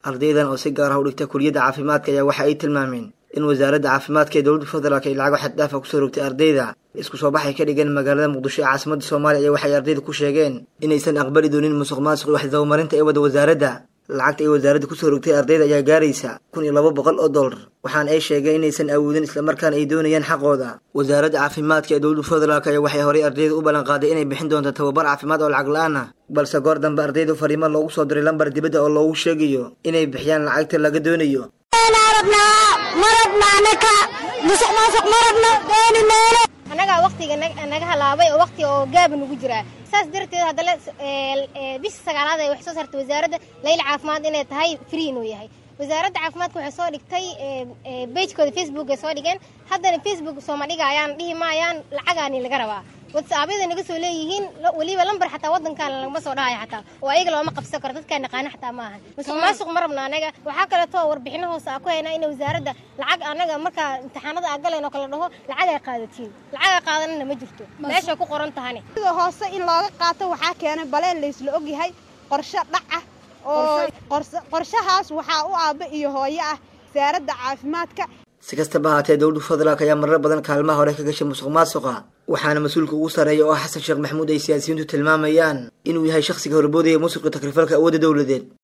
ardaydan oo si gaar ah u dhigta kuliyadda caafimaadka ayaa waxa ay tilmaameen in wasaaradda caafimaadka ee dowladda federaalk ay lacago xaddaafa kusoo rogtay ardayda isku soo baxay ka dhigeen magaalada muqdisho ee caasimadda soomaaliya ayaa waxay ardayda ku sheegeen inaysan aqbali doonin musuq maasuq iyo waxdabamarinta ee wada wasaaradda lacagta ay wasaaradda kusoo rogtay ardayda ayaa gaaraysa kun iyo laba boqol oo dollar waxaana ay sheegeen inaysan awoodin islamarkaana ay doonayaan xaqooda wasaaradda caafimaadka ee dowladda federaalk ayaa waxay horay ardayda u ballanqaaday inay bixin doonto tababar caafimaad oo lacag la-aan ah balse goor dambe ardaydu fariimo loogu soo diray lambar dibadda oo loogu sheegayo inay bixiyaan lacagta laga doonayo annagaa waktiga naga halaabay oo wakti oo gaaba nagu jiraa saas darteed haddana bisha sagaalaad ay wax soo saartay wasaaradda layl caafimaad inay tahay free inuu yahay wasaaradda caafimaadka waxay soo dhigtay bagekooda facebook ay soo dhigeen haddana facebook sooma dhigayaan dhihi maayaan lacagaani laga rabaa watsaabyada naga soo leeyihiin weliba lambar xataa wadankan lagama soo dhahayo xataa oo ayaga looma qabsan karo dadkaa naqaana xataa ma ahan musuq maasuq ma rabna anaga waxaa kaleeto warbixino hoose a ku haynaa in wasaaradda lacag anaga markaa imtixaanada aa galeen oo kale dhaho lacag ay qaadatiin lacag ay qaadanana ma jirto meeshay ku qoran tahani sida hoose in looga qaato waxaa keenay baleen laysla ogyahay qorshe dhac ah oo qorshahaas waxaa u aabba iyo hooyo ah wasaaradda caafimaadka si kastaba ahaatee dowladda federaalk ayaa marar badan kaalmaha hore ka gashay musuq maasuqa waxaana mas-uulka ugu sarreeya oo ah xasan sheekh maxamuud ay siyaasiyiintu tilmaamayaan inuu yahay shakhsiga horboodaya musuqa takrifalka awoodda dowladeed